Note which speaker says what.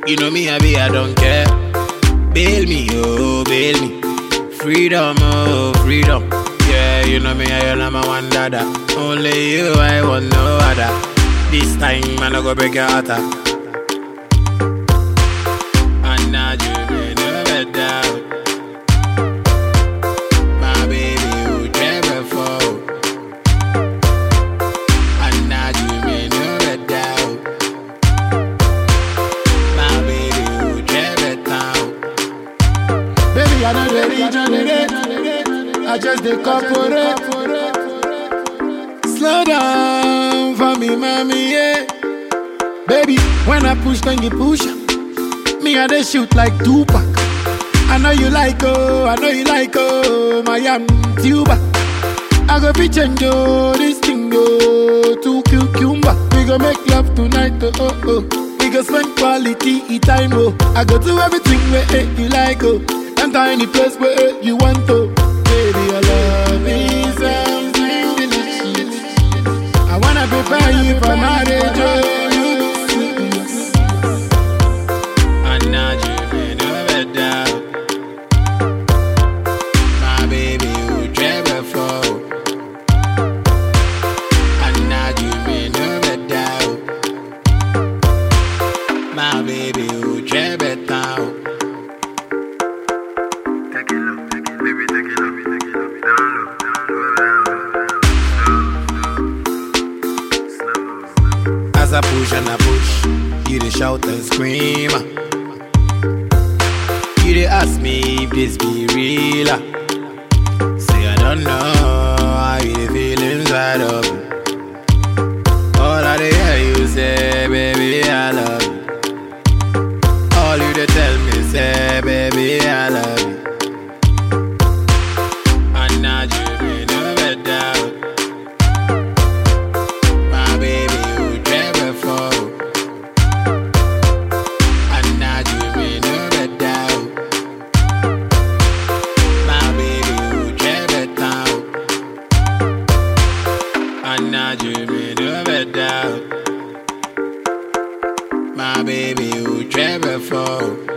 Speaker 1: You know me, I be, I don't care. Bail me, oh, bail me. Freedom, oh, freedom. Yeah, you know me, I am my one dada. Only you, I want no other. This time, man, I go break your heart. ah. And now you may never doubt. My baby, who never fall. And now you may never doubt. My baby, who never doubt.
Speaker 2: Baby, I know the regenerate. I just the corporate. Slow down for me, mommy, yeah. Baby, when I push, then you push. Me, I they shoot like Tupac. I know you like, oh, I know you like, oh, my am tuba. I go be change, oh, this thing, oh, to cucumber. We go make love tonight, oh, oh, oh. We go spend quality time, oh. I go do everything where eh, you like, oh. Enter any place where eh, you want to. Baby, your love is something delicious. I wanna prepare you for marriage, oh.
Speaker 1: And now you may never doubt. My baby, who never fall. And now you may never doubt. My baby, who never doubt.
Speaker 3: Take it low, take it, baby, take it low, take it low, down low, down low, down low, slow, slow, slow.
Speaker 1: As I push and I push, you dey shout and scream. You dey ask me if this be real. ah. Say I don't know how you dey feel inside of me. All I dey hear you say, baby, I love you. All you dey tell me say, baby, I love you. And now you may never doubt. My baby, who never fall. And now you may never doubt. My baby, who never doubt. And now you may never doubt. My baby, who never fall.